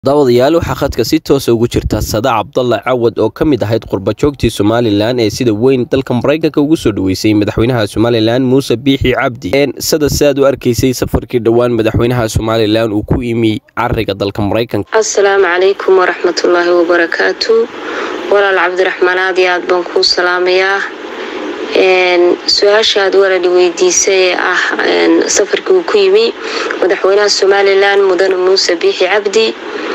daawadayaal waxaa khadka si toosa ugu jirta sada cabdalla cawad oo ka mid ahayd qurbajoogtii somalilan ee sida weyn dalka maraykanka ugu soo dhaweysay madaxweynaha somalilan muuse biixi cabdi sada siaad u arkaysay safarkii dhowaan madaxweynaha somalilan uu ku imi cariga dalka maraykanka assalaamu calaykum waraxmatullaahi wabarakaatu walaal cabdiraxmaan aad iyo aad baan kuu salaamayaa su-aashaad walali weydiisay ee ah safarkii uu ku yimi madaxweynaha somalilan mudane muuse biixi cabdi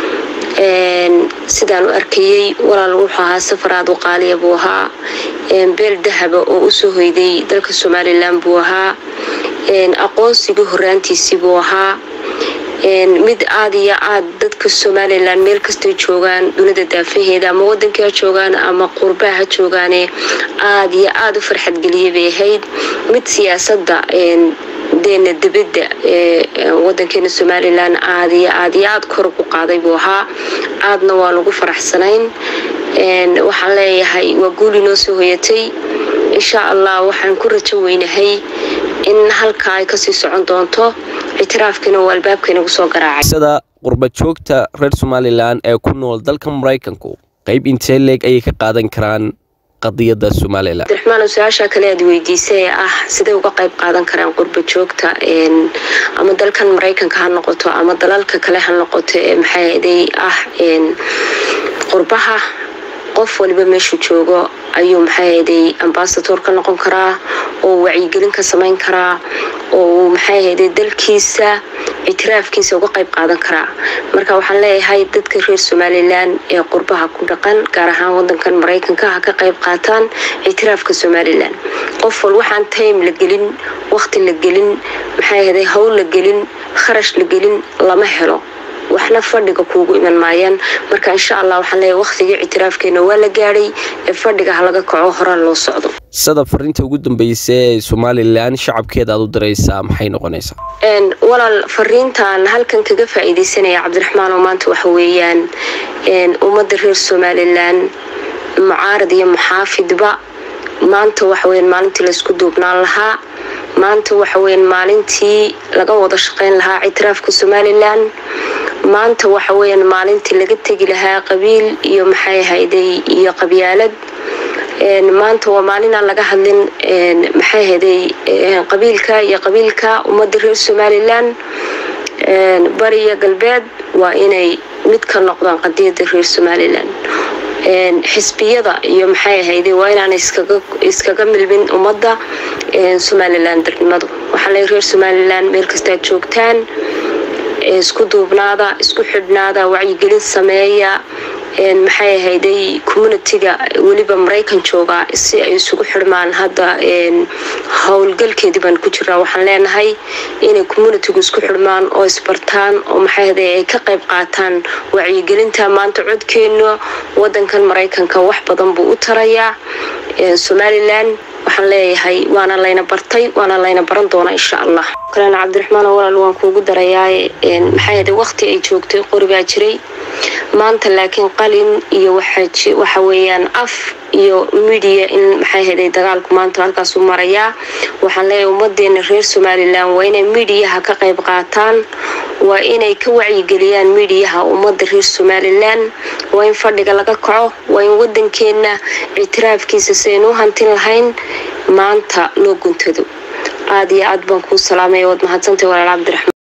sidaan u arkayey walaal wuxuu ahaa safar aad u qaaliya buu ahaa beel dahaba oo usoo hoyday dalka somalilan buu ahaa aqoonsigii horaantiisii buu ahaa mid aad iyo aad dadka somalilan meel kastay joogaan dunida daafaheeda ama wadankii ha joogaan ama qurbaha ha joogaane aad iyo aad u farxadgeliyay bay ahayd mid siyaasada deena dibadda ee wadankeena somalilan aad iyo aad iyo aad kor ugu qaaday buu ahaa aadna waa lagu faraxsanayn waxaan leeyahay waa guul inoo soo hoyatay insha allah waxaan ku rajo weynahay in halkaa ay kasii socon doonto ictiraafkiina uu albaabkeena kusoo garaacay sida qurbajoogta reer somalilan ee ku nool dalka maraykanku qayb intee leeg ayay ka qaadan karaan qadiyada somalilan abdiraxmaan su-aasha kale aad weydiisay ee ah siday uga qayb qaadan karaan qurba joogta ama dalkan maraykanka ha noqoto ama dalalka kale ha noqoto ee maxaaday ah qurbaha qof waliba meeshuu joogo ayuu maxaahaday ambasador ka noqon karaa oo wacyigelin ka samayn karaa oo maxaahaday dalkiisa ictiraafkiisa uga qayb qaadan karaa marka waxaan leeyahay dadka reer somalilan ee qurbaha ku dhaqan gaar ahaan wadankan maraykanka ha ka qayb qaataan ictiraafka somalilan qof wal waxaan time la gelin waqti la gelin maxaahaday hawl la gelin kharash la gelin lama helo waxna fadhiga kuugu iman maayaan marka insha allah waxaan leeyahay waqtigii ictiraafkeena waa la gaadhay ee fadhiga ha laga kaco horaa loo socdo sada fariinta ugu dambeysa ee somalilan shacabkeeda aad u diraysaa maxay noqonaysaa walaal fariintan halkan kaga faa-iideysanaya cabdiraxmaan oo maanta waxa weeyaan ummadda reer somalilan mucaarad iyo muxaafidba maanta waxaweyan maalintii laysku duubnaan lahaa maanta waxaweyan maalintii laga wada shaqeyn lahaa ictiraafka somalilan maanta waxa weeyaan maalintii laga tegi lahaa qabiil iyo maxay ahayday iyo qabyaalad maanta waa maalin aan laga hadlin maxay ahayday qabiilka iyo qabiilka ummadda reer somalilan bariya galbeed waa inay mid ka noqdaan qadiyada reer somalilan xisbiyada iyo maxay ahayday waa inaan iskaga milmin ummadda somalilan darnimadu waxaa le reer somalilan meel kastaad joogtaan isku duubnaada isku xidhnaada wacyigelin sameeya maxay ahayday communitiga weliba maraykan jooga si ay isugu xidhmaan hadda howlgalkeedii baan ku jiraa waxaan leenahay inay communitigu isku xidhmaan oo isbartaan oo maxay ahayday ay ka qayb qaataan wacyigelinta maanta codkeena wadankan maraykanka wax badan buu u tarayaa somalilan waxaan leeyahay waana layna bartay waana layna baran doonaa insha allah kalena cabdiraxmaan walaal waan kuugu darayaa maxay waqti ay joogtay qori baa jiray maanta laakiin qalin iyo waxa weeyaan af iyo midiya in maxay haday dagaalku maanta halkaasu marayaa waxaan leeyahay ummadeena reer somalilan waa inay midiyaha ka qayb qaataan waa inay ka wacyigeliyaan midiyaha ummadda reer somalilan waa in fadhiga laga kaco waa in wadankeena ictiraafkiisa siaynu u hantin lahayn maanta loo guntado aad iyo aad baan kuu salaamaya waad mahadsantahy walaal cabdiraxmaan